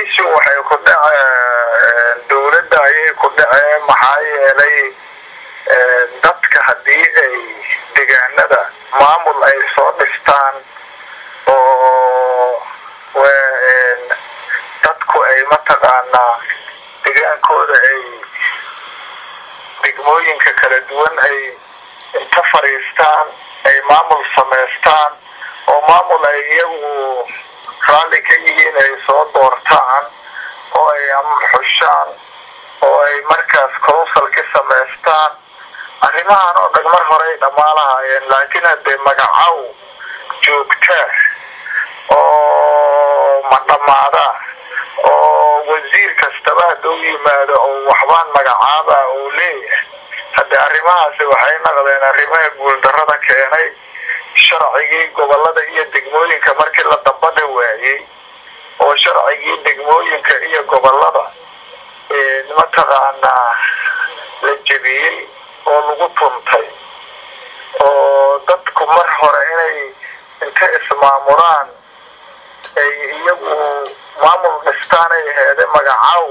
dhaliishu waxay ku dhaceen dowladda ayay ku dhaceen maxaa yeelay dadka haddii ay deegaanada maamul ay soo dhistaan oo dadku ay mataqaanaa degaankooda ay degmooyinka kala duwan ay inta fadhiistaan ay maamul samaystaan oo maamul ay iyagu raalli ka yihiin ay soo doortaan oo ay xushaan oo ay markaas council ka samaystaan arrimahan oo dhan mar hore ay dhammaan lahaayeen laakiin haddee magacow joogtaa oo ma dhammaada oo wasiir kastaba hadduu yimaado oo waxbaan magacaaba uu leeyahay haddee arrimahaasi waxay naqdeen arrimaha guuldarrada keenay sharcigii gobolada iyo degmooyinka markii la dambadha waayey oo sharcigii degmooyinka iyo gobolada mataqaanaa la jebiyey oo lagu tuntay oo dadku mar hore inay inta ismaamulaan ay iyagu maamul dhistaan ay aheede magacow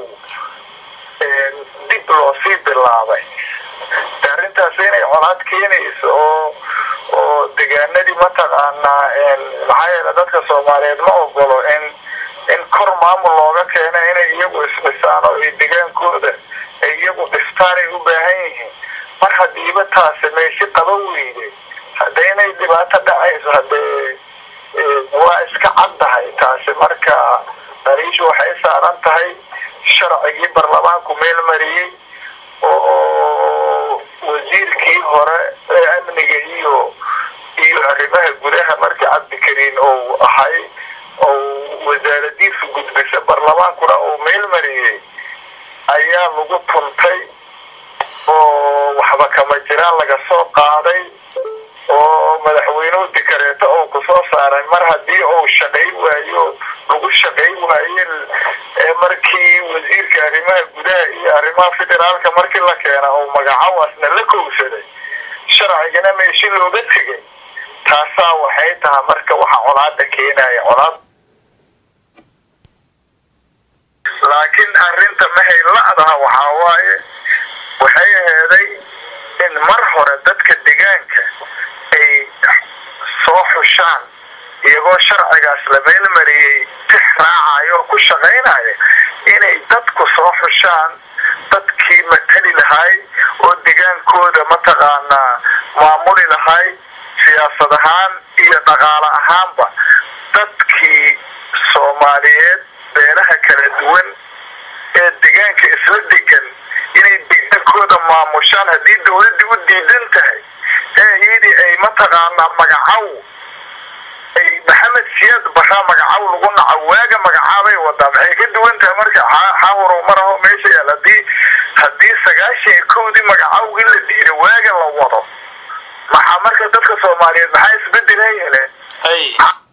dib loo sii bilaabay arrintaas inay colaad keenayso oo oo degaanadii mataqaanaa maxaa yeele dadka soomaaliyeed ma ogolo in in kor maamul looga keena inay iyagu isdhisaan oo ay degaankooda ay iyagu dhistaan ay u baahan yihiin mar hadiiba taasi meeshi qaba weyde hadda inay dhibaato dhacayso haddee waa iska caddahay taasi marka daliishu waxay saaran tahay sharcigii baarlamaanku meel mariyey oo wasiirkii hore ee amniga iyo iyo arrimaha gudaha markii cabdikariin ou ahay ou wasaaradiisu gudbisa baarlamaankuna uu meel mariyey ayaa lagu tuntay oo waxba kama jiraan laga soo qaaday oo madaxweynuhu dikareeto oo kusoo saaray mar haddii uu shaqay waayo lagu shaqay waaye markii wasiirka arrimaha gudaha iyo arrimaha federaalka markii la keena oo magacawaasna la kowsaday sharcigana meeshi looga tegay taasaa waxay tahay marka waxa colaada keenaya colaad laakiin arrinta mahay la-daha waxaa waaye waxay aheeday in mar hore dadka degaanka ay soo xushaan iyagoo sharcigaas la meelmariyey tix raacayo oo ku shaqaynaya inay dadku soo xushaan dadkii matali lahay oo degaankooda mataqaanaa maamuli lahay siyaasad ahaan iyo dhaqaale ahaanba dadkii soomaaliyeed beelaha kala duwan ee degaanka isla degan inay degaankooda maamushaan haddii dowladdii u diidan tahay ee iyadii ay mataqaanaa magacow ay maxamed siyaad baraa magacow lagu naco waaga magacaabay wadaa maxay ka duwan tahay marka xawaro maraho meesha yaal hadii haddii sagaashan iyo kowdii magacowgii la diiday waaga la wado maxaa marka dadka soomaaliyeed maxaa isbedelay heleen